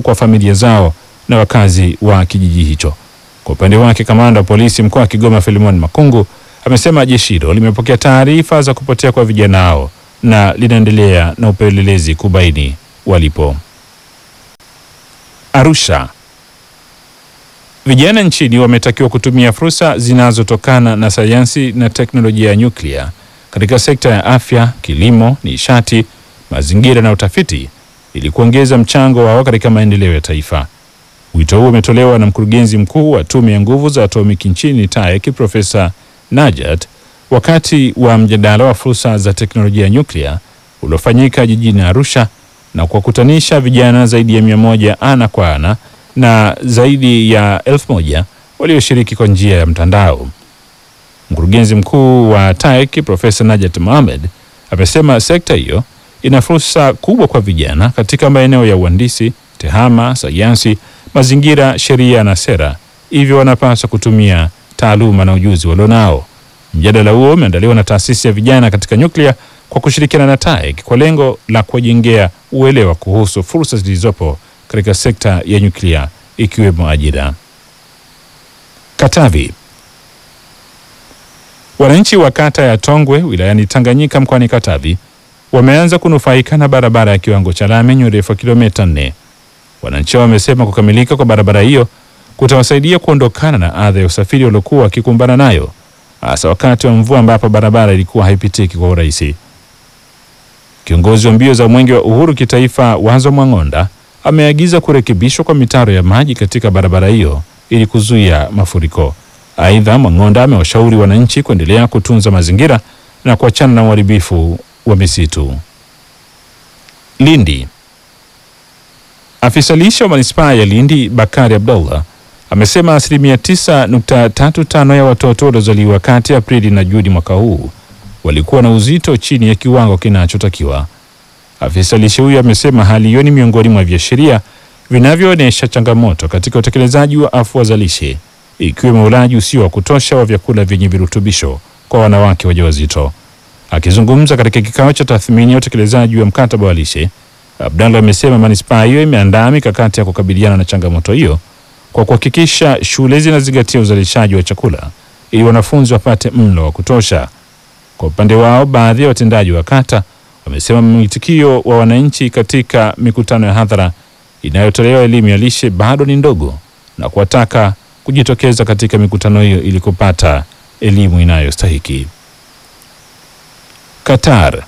kwa familia zao na wakazi wa kijiji hicho. Kwa upande wake, kamanda wa polisi mkoa wa Kigoma Filimon Makungu amesema jeshi hilo limepokea taarifa za kupotea kwa vijana hao na linaendelea na upelelezi kubaini walipo. Arusha. Vijana nchini wametakiwa kutumia fursa zinazotokana na sayansi na teknolojia ya nyuklia katika sekta ya afya, kilimo, nishati, mazingira na utafiti ili kuongeza mchango wao katika maendeleo ya taifa. Wito huo umetolewa na mkurugenzi mkuu wa Tume ya Nguvu za Atomiki nchini TAEC, Profesa Najat wakati wa mjadala wa fursa za teknolojia ya nyuklia uliofanyika jijini Arusha na kuwakutanisha vijana zaidi ya mia moja ana kwa ana na zaidi ya elfu moja walioshiriki kwa njia ya mtandao. Mkurugenzi mkuu wa TAEC Profesa Najat Mohamed amesema sekta hiyo ina fursa kubwa kwa vijana katika maeneo ya uhandisi, tehama, sayansi, mazingira, sheria na sera, hivyo wanapaswa kutumia taaluma na ujuzi walionao. Mjadala huo umeandaliwa na taasisi ya vijana katika nyuklia kwa kushirikiana na TAEC kwa lengo la kuwajengea uelewa kuhusu fursa zilizopo katika sekta ya nyuklia ikiwemo ajira. Katavi. Wananchi wa kata ya Tongwe wilayani Tanganyika mkoani Katavi wameanza kunufaika na barabara ya kiwango cha lami yenye urefu wa kilomita nne. Wananchi hao wamesema kukamilika kwa barabara hiyo kutawasaidia kuondokana na adha ya usafiri waliokuwa wakikumbana nayo hasa wakati wa mvua ambapo barabara ilikuwa haipitiki kwa urahisi. Kiongozi wa mbio za mwenge wa uhuru kitaifa Wazo Mwang'onda ameagiza kurekebishwa kwa mitaro ya maji katika barabara hiyo ili kuzuia mafuriko. Aidha, Mwang'onda amewashauri wananchi kuendelea kutunza mazingira na kuachana na uharibifu wa misitu. Lindi. Afisa lishe wa manispaa ya Lindi Bakari Abdullah amesema asilimia 9.35 ya watoto waliozaliwa kati ya Aprili na Juni mwaka huu walikuwa na uzito chini ya kiwango kinachotakiwa. Afisa lishe huyo amesema hali hiyo ni miongoni mwa viashiria vinavyoonyesha changamoto katika utekelezaji wa afua za lishe ikiwemo ulaji usio wa kutosha wa vyakula vyenye virutubisho kwa wanawake wajawazito. Akizungumza katika kikao cha tathmini ya utekelezaji wa mkataba wa lishe, Abdallah amesema manispaa hiyo imeandaa mikakati ya kukabiliana na changamoto hiyo kwa kuhakikisha shule zinazingatia uzalishaji wa chakula ili wanafunzi wapate mlo wa kutosha. Kwa upande wao, baadhi ya watendaji wa kata wamesema mwitikio wa wananchi katika mikutano ya hadhara inayotolewa elimu ya lishe bado ni ndogo na kuwataka kujitokeza katika mikutano hiyo ili kupata elimu inayostahiki. Qatar.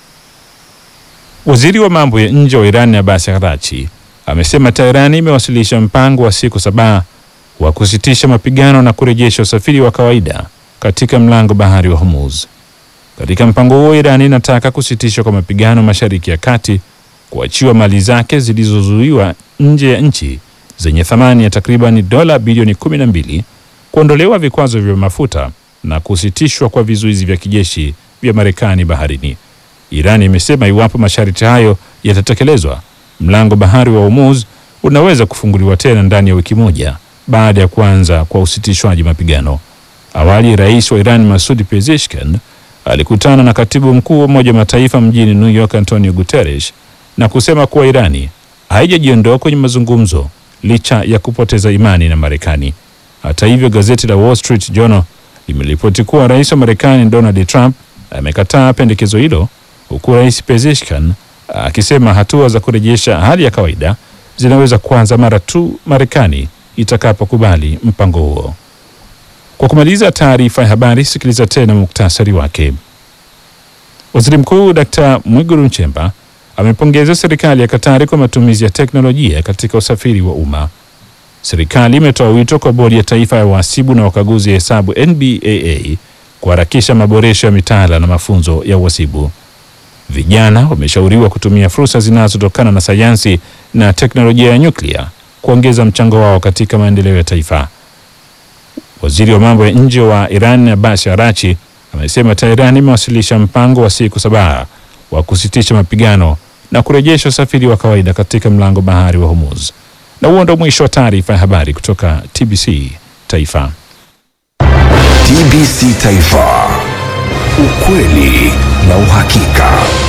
Waziri wa mambo ya nje wa Iran Abbas Araghchi amesema Teherani imewasilisha mpango wa siku saba wa kusitisha mapigano na kurejesha usafiri wa kawaida katika mlango bahari wa Hormuz. Katika mpango huo, Iran inataka kusitishwa kwa mapigano Mashariki ya Kati, kuachiwa mali zake zilizozuiwa nje ya nchi zenye thamani ya takriban dola bilioni 12, kuondolewa vikwazo vya mafuta na kusitishwa kwa vizuizi vya kijeshi vya Marekani baharini. Iran imesema iwapo masharti hayo yatatekelezwa, mlango bahari wa Hormuz unaweza kufunguliwa tena ndani ya wiki moja baada ya kuanza kwa usitishwaji mapigano. Awali, rais wa Iran Masoud Pezeshkian alikutana na katibu mkuu wa Umoja wa Mataifa mjini New York Antonio Guterres na kusema kuwa Irani haijajiondoa kwenye mazungumzo licha ya kupoteza imani na Marekani. Hata hivyo, gazeti la Wall Street Journal limeripoti kuwa rais wa Marekani Donald Trump amekataa pendekezo hilo, huku rais Pezeshkian akisema hatua za kurejesha hali ya kawaida zinaweza kuanza mara tu Marekani itakapokubali mpango huo. Kwa kumaliza taarifa ya habari, sikiliza tena muktasari wake. Waziri Mkuu Dkt. Mwigulu Nchemba amepongeza serikali ya Katari kwa matumizi ya teknolojia katika usafiri wa umma. Serikali imetoa wito kwa bodi ya taifa ya uhasibu na wakaguzi ya hesabu NBAA kuharakisha maboresho ya mitaala na mafunzo ya uhasibu. Vijana wameshauriwa kutumia fursa zinazotokana na sayansi na teknolojia ya nyuklia kuongeza mchango wao katika maendeleo ya taifa. Waziri wa mambo ya nje wa Iran Abbas Araghchi amesema Tehran imewasilisha mpango wa siku saba wa kusitisha mapigano na kurejesha usafiri wa kawaida katika mlango bahari wa Hormuz. Na huo ndo mwisho wa taarifa ya habari kutoka TBC Taifa. TBC Taifa, ukweli na uhakika.